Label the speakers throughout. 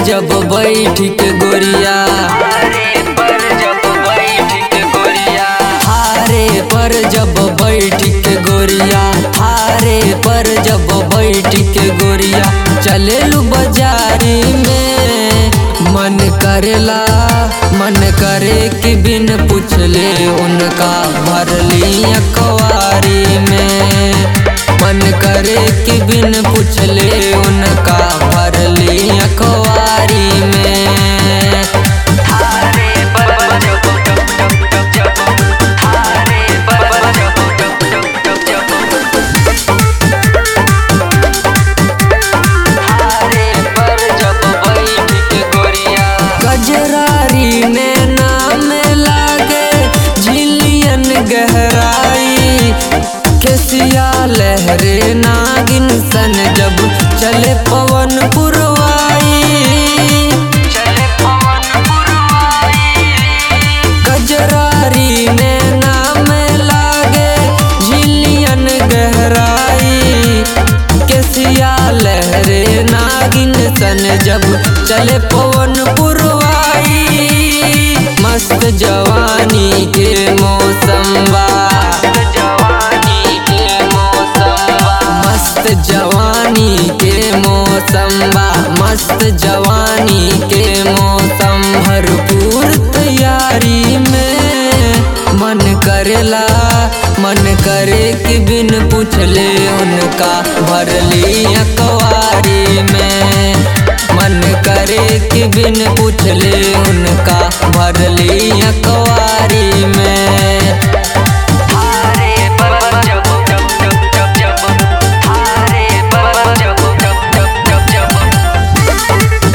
Speaker 1: जब बैठ के गोरिया
Speaker 2: हारे पर जब बैठ के गोरिया
Speaker 1: हारे पर जब बैठ के गोरिया हारे पर जब बैठ के गोरिया चलेलू बाजारी में मन करेला मन करे कि बिन पूछले उनका भरली अखबारी में मन करे कि बिन पूछले उनका भरली अखबारी में
Speaker 2: हारे पर जब जब जब हारे पर जब जब जब हारे पर जब बैठ के गोरिया
Speaker 1: गजरारी ने नाम लागे झिलियन गहराई केसिया लहरे नागिन सन जब चले पवन पुरवाई
Speaker 2: चले पवन पुरवाई
Speaker 1: गजरारी ने नाम लागे झिलियन गहराई केसिया लहरे नागिन सन जब चले पवन पुरवाई मस्त जवानी के मौसम बा
Speaker 2: जवानी के मौसम
Speaker 1: मस्त जवानी के मौसम बा मस्त जवानी के मौसम भरपूर तैयारी में मन करेला मन करे कि बिन पूछले उनका भरली अखबारी में मन करे कि बिन पूछले उनका भरली अखबारी में
Speaker 2: हारे पर जब जब जब जब हारे पर जब जब जब जब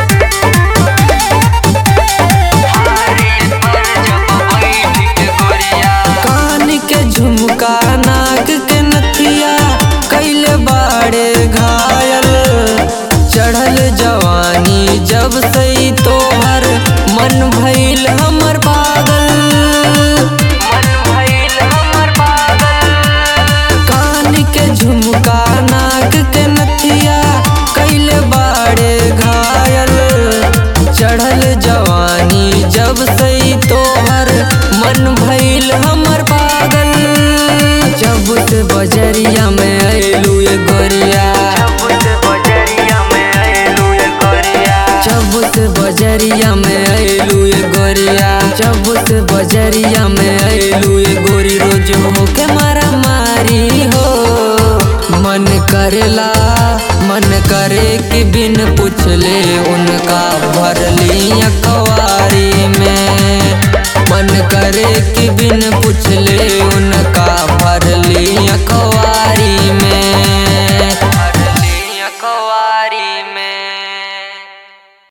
Speaker 2: हारे पर जब बैठ के गोरिया
Speaker 1: कान के झुमका नाक के नथिया कैले बाड़े घायल चढ़ल जवानी जब सही तोहर मन भइल हमर पागल
Speaker 2: मन भइल हमर पागल
Speaker 1: कान के झुमका नाक के नथिया कैले बाड़े घायल चढ़ल जवानी जब सही तोहर मन भइल हमर पागल जब से बजरिया में अयलू ये गोरिया
Speaker 2: जब से बजरिया में आएलू ये गोरिया
Speaker 1: जब से बजरिया में अयलू ये गोरिया जब से बजरिया में अयलू ये गोरी रोज हो के मारा मारी हो मन करेला मन करे कि बिन पूछले उनका भरली अखबारी में मन करे कि बिन पूछले उनका